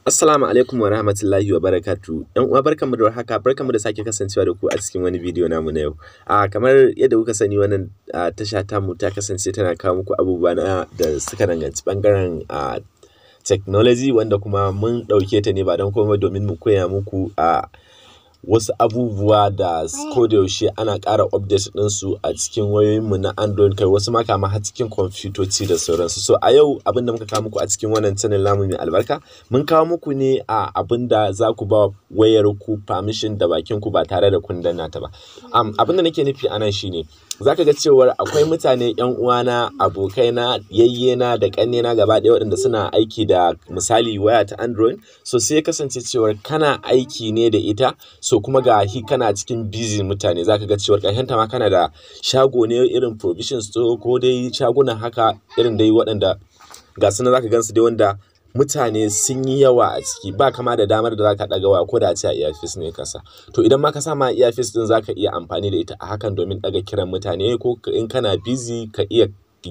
Assalamu alaikum wa rahmatullahi wa barakatu. ‘Yan uwa barkanmu da warhaka, barkanmu da sake kasancewa da ku a cikin wani bidiyo namu na yau. A kamar yadda kuka sani wannan a tasha tamu ta kasance tana kawo muku abubuwa na da suka danganci ɓangaren a technology wanda kuma mun ɗauke ta ne ba don komai domin mu koya muku a wasu abubuwa da ko da yaushe ana ƙara update ɗinsu a cikin wayoyinmu na Android kai wasu ma kama har cikin kwamfutoci da sauransu. So a yau abin da muka kawo muku a cikin wannan channel namu mai albarka mun kawo muku ne a abin da za ku ba wayar ku permission da bakin ku ba tare da kun danna ta ba. Um, abin da nake nufi a nan shine za ka ga cewar akwai mutane ‘yan uwana, abokaina, yayyena da ƙannena gaba ɗaya waɗanda suna aiki da misali waya ta Android. So sai ya kasance cewar kana aiki ne da ita so kuma ga hi kana cikin busy mutane za ka ga cewar ƙarshenta ma kana da shago ne irin provision store ko dai shaguna haka irin dai waɗanda ga su nan za ka gan su dai wanda mutane sun yi yawa a ciki ba kama da damar da zaka ɗaga waya ko da a ce a earpiece ne kasa to idan ma ka sa ma earpiece din zaka iya amfani da ita a hakan domin ɗaga kiran mutane ko in kana busy ka iya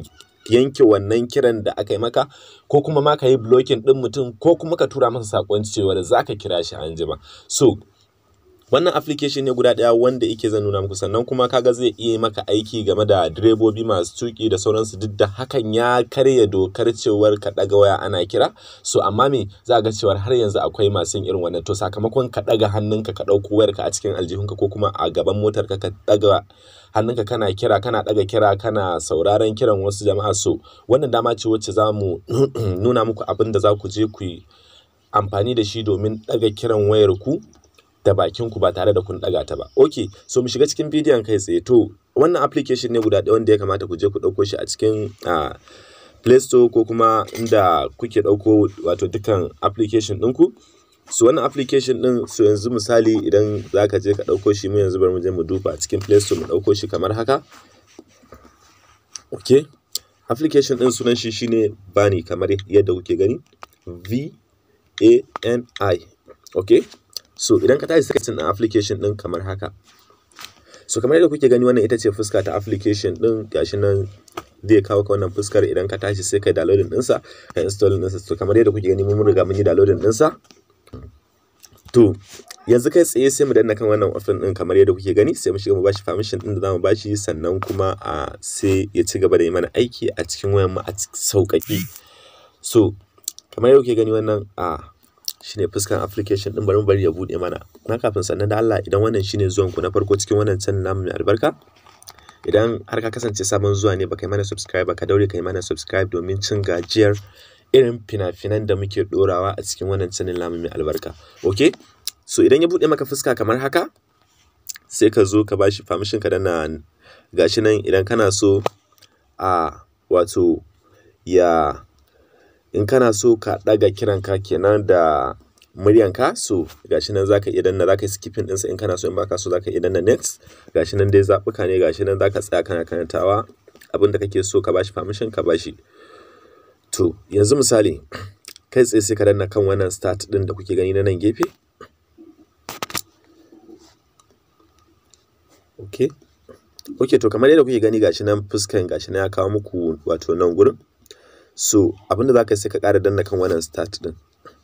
yanke wannan kiran da aka yi maka ko kuma ma ka yi blocking ɗin mutum ko kuma ka tura masa saƙon cewa zaka kira shi anjima so wannan application ne guda ɗaya wanda yake zan nuna muku sannan kuma kaga zai iya maka aiki game da direbobi masu tuki da sauransu duk da hakan ya karya dokar cewar ka ɗaga waya ana kira so amma me za ga cewar har yanzu akwai masu irin wannan to sakamakon ka ɗaga hannunka ka ɗauko wayarka a cikin aljihunka ko kuma a gaban motarka ka ɗaga hannunka kana kira kana ɗaga kira kana sauraron kiran wasu jama'a so wannan dama ce wacce za mu nuna muku abin da za ku je ku yi amfani da shi domin ɗaga kiran wayar ku da bakin ku ba tare da kun ɗaga ta ba. Ok, so mu shiga cikin bidiyon kai tsaye. To, wannan application ne guda ɗaya wanda ya kamata ku je ku ɗauko shi a cikin uh, Play Store ko kuma inda kuke ɗauko wato dukkan application ɗinku. So wannan application ɗin so yanzu misali idan za ka je ka ɗauko shi mu yanzu bari mu je mu duba a cikin Play Store mu ɗauko shi kamar haka. Ok, application ɗin sunan shi shine Bani kamar yadda kuke gani. V A N I. Ok, so idan ka tashi searching ɗin application ɗin kamar haka so kamar yadda kuke gani wannan ita ce fuska ta application ɗin gashi nan zai kawo ka wannan fuskar idan ka tashi sai kai downloading ɗinsa ka installing ɗinsa so kamar yadda kuke gani mun riga mun yi downloading ɗinsa to yanzu kai tsaye sai mu danna kan wannan option ɗin kamar yadda kuke gani sai mu shiga mu bashi permission ɗin da zamu bashi sannan kuma a sai ya ci gaba da yi mana aiki a cikin wayan mu a sauƙaƙi so kamar yadda kuke gani wannan a shine fuskan application din bari mu bari ya bude mana na kafin sannan da Allah idan wannan shine zuwan ku na farko cikin wannan channel namu mai albarka idan har ka kasance sabon zuwa ne baka yi mana subscribe ka daure ka yi mana subscribe domin cin gajiyar irin fina-finan da muke dorawa a cikin wannan channel namu mai albarka okay so idan ya bude maka fuska kamar haka sai ka zo ka bashi permission ka dana gashi nan idan kana so a wato ya in kana so ka ɗaga kiranka kenan da muryanka so gashi nan zaka iya danna zaka yi skipping ɗinsa in kana so in baka so zaka iya danna next gashi nan dai zaɓuka ne gashi nan zaka tsaya kana karantawa abin da kake so ka bashi permission ka bashi to yanzu misali kai tsaye sai ka danna kan wannan start ɗin da kuke gani na nan gefe okay okay to kamar yadda kuke gani gashi nan fuskan gashi nan ya kawo muku wato nan gurin so abinda za ka yi sai ka ƙara danna kan wannan start ɗin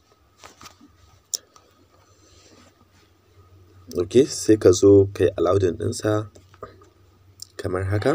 ok sai ka zo ka yi allowing ɗinsa kamar haka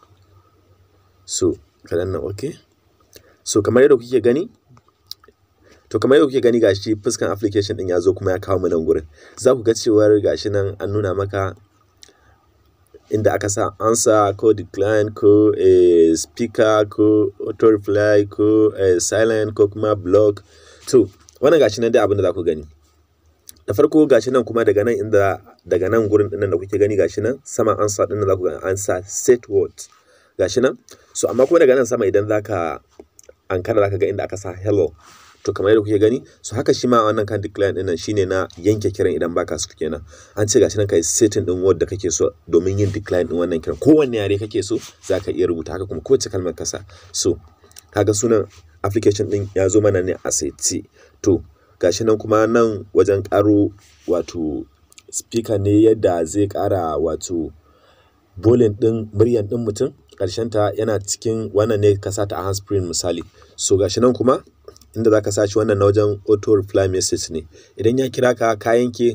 so ka danna ok so kamar yadda kuke gani to kamar yadda kuke gani gashi fuskan application ɗin ya zo kuma ya kawo mu nan gurin za ku ga cewar gashi nan an nuna maka inda aka sa answer ko decline ko a speaker ko auto reply ko a silent ko kuma block to wannan gashi nan dai abin da za ku gani da farko gashi nan kuma daga nan inda daga nan gurin dinnan da kuke gani gashi nan saman answer dinnan za ku ga answer set word gashi nan so amma kuma daga nan sama idan zaka ankara zaka ga inda aka sa hello to kamar yadda kuke gani so haka shi ma wannan kan decline din nan shine na yanke kiran idan baka so kenan an ce gashi nan kai setting din word da kake so domin yin decline din wannan kiran kowanne yare kake so zaka iya rubuta haka kuma kowace kalmar kasa so kaga sunan application din ya zo mana ne a seti to gashi nan kuma nan wajen karo wato speaker ne yadda zai kara wato volume din muryan din mutum ta yana cikin wannan ne ka sata a handsfree misali so gashi nan kuma inda za ka sa shi wannan na wajen auto reply message ne idan ya kira ka ka yanke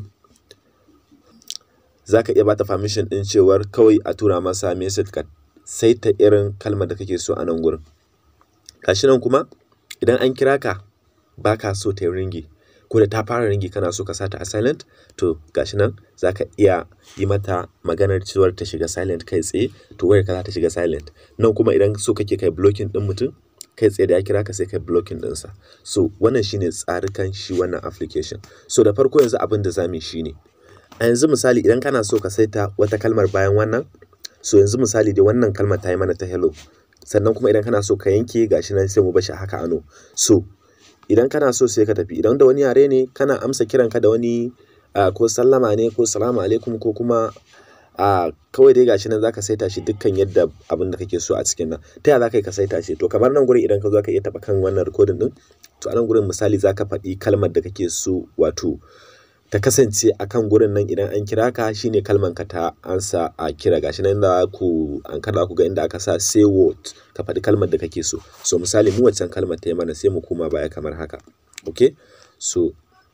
za ka iya bata permission ɗin cewar kawai a tura masa message ka saita irin kalmar da kake so a nan gurin gashi nan kuma idan an kira ka ba ka so ta yi ringi ko da ta fara ringi kana so ka sata a silent to gashi nan za ka iya yi mata maganar cewar ta shiga silent kai tsaye to wayar ka za ta shiga silent nan kuma idan so kake kai blocking ɗin mutum kai tsaye da ya kira ka sai kai blocking ɗinsa so wannan shine tsarikan shi wannan application so da farko yanzu abin da zamu yi shine a yanzu misali idan kana so ka saita wata kalmar bayan wannan so yanzu misali dai wannan kalmar ta yi mana ta hello sannan kuma idan kana so ka yanke gashi nan sai mu bashi haka ano so idan kana so sai ka tafi idan da wani yare ne kana amsa kiranka da wani uh, ko sallama ne ko salamu alaikum ko kuma a kawai dai gashi nan zaka saita shi dukkan yadda abin da kake so a cikin nan ta yaya zaka yi ka saita shi to kamar nan gurin idan ka zo ka iya taba kan wannan recording din to a nan gurin misali zaka faɗi kalmar da kake so wato ta kasance a kan gurin nan idan an kira ka shine kalman ka ta ansa a kira gashi nan da ku an kada ku ga inda aka sa say word ka faɗi kalmar da kake so so misali mu waccan kalmar ta yi mana sai mu koma baya kamar haka okay so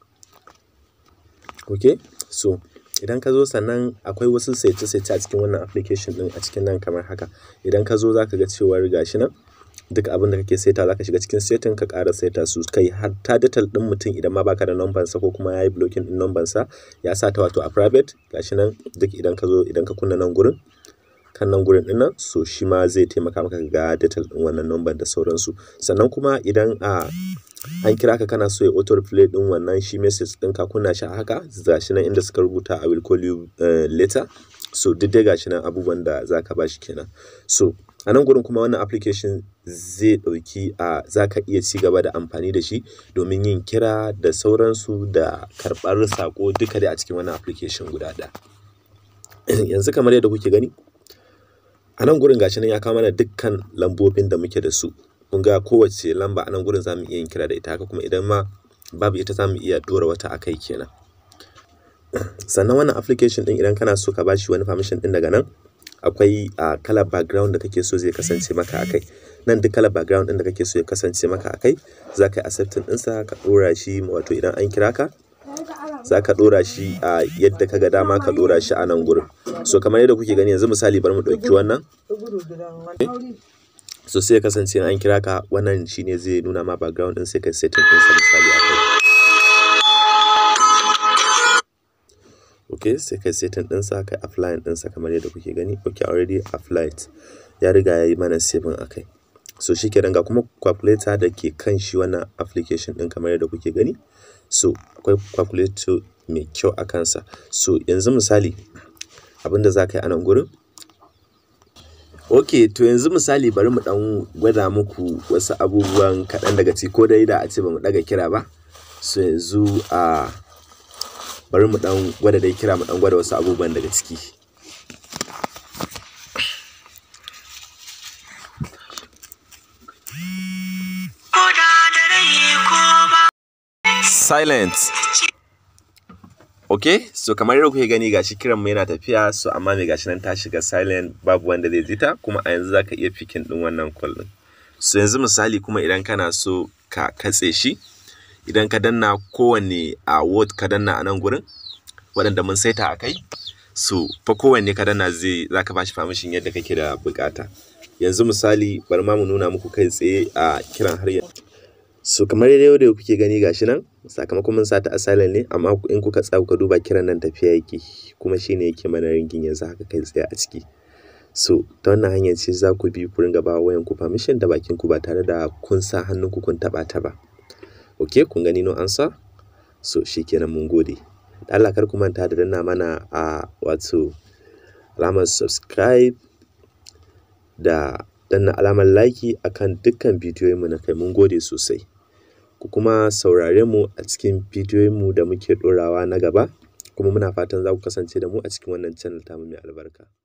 okay so idan ka zo sannan akwai wasu saice-saice a cikin wannan application din a cikin nan kamar haka idan ka zo za ka ga cewar gashi nan duk abin da kake saita za ka shiga cikin setting ka ƙara saita su kai hatta detail ɗin mutum idan ma baka da number sa ko kuma yayi blocking ɗin number sa ya sa ta wato a private gashi nan duk idan ka zo idan ka kunna nan gurin kan nan gurin ɗin nan so shi ma zai taimaka maka ga detail ɗin wannan number da sauransu sannan kuma idan a an kira ka kana so ya auto replay ɗin wannan shi message ɗin ka kunna shi a haka gashi nan inda suka rubuta I will call you uh, later so duk dai gashi nan abubuwan da zaka bashi kenan so a nan gurin kuma wannan application zai ɗauki a za ka iya ci gaba da amfani da shi domin yin kira da sauransu da karɓar saƙo duka dai a cikin wannan application guda ɗaya yanzu kamar yadda kuke gani a nan gurin gashi nan ya kawo mana dukkan lambobin da muke da su kun ga kowace lamba a nan gurin za mu iya yin kira da ita haka kuma idan ma babu ita za mu iya ɗora wata a kai kenan sannan wannan application ɗin idan kana so ka bashi wani permission ɗin daga nan akwai a kalar background da kake so zai kasance maka akai nan duk kalar background din da kake so ya kasance maka akai za ka yi accepting ɗinsa ka ɗora shi wato idan an kira ka za ka ɗora shi a yadda ka ga dama ka ɗora shi a nan gurin so kamar yadda kuke gani yanzu misali bari mu ɗauki wannan so sai ya kasance an kira ka wannan shine zai nuna ma background ɗin sai ka setting ɗinsa misali akai ok sai kai setting ɗinsa kai applying ɗinsa kamar yadda kuke gani ok already applied ya riga ya yi mana saving a kai so shi kenan ga kuma calculator da ke kan shi wannan application ɗin kamar yadda kuke gani so akwai calculator mai kyau a kansa so yanzu misali abinda za ka yi a nan gurin ok to yanzu misali bari mu ɗan gwada muku wasu abubuwan kaɗan daga ciki ko dai da a ce ba mu ɗaga kira ba so yanzu a bari mu dan gwada dai kira mu dan gwada wasu abubuwan daga ciki silent ok so kamar yadda kuke gani gashi kiran mu yana tafiya so amma mai gashi nan ta shiga silent babu wanda zai ji ta kuma a yanzu zaka iya fikin din wannan call din so yanzu misali kuma idan kana so ka katse shi idan ka danna kowanne a word ka danna a nan gurin waɗanda mun saita a kai so fa kowanne ka danna zai za ka bashi permission yadda kake da bukata yanzu misali bari ma mu nuna muku kai tsaye a kiran har yanzu so kamar yadda da kuke gani gashi nan sakamakon mun sata a silent ne amma in kuka tsaya kuka duba kiran nan tafiya yake kuma shine yake mana ringin yanzu haka kai tsaye a ciki so ta wannan hanyar ce za ku bi ku ringa ba wayan ku permission da bakin ku ba tare da kun sa hannun ku kun taba ta ba ok kun gani no answer so shikenan mun gode da Allah kar ku manta da danna mana a wato alamar subscribe da danna alamar like akan dukkan bidiyoyin mu na kai mun gode sosai ku kuma saurare mu a cikin bidiyoyin mu da muke ɗorawa na gaba kuma muna fatan za ku kasance da mu a cikin wannan channel tamu mai albarka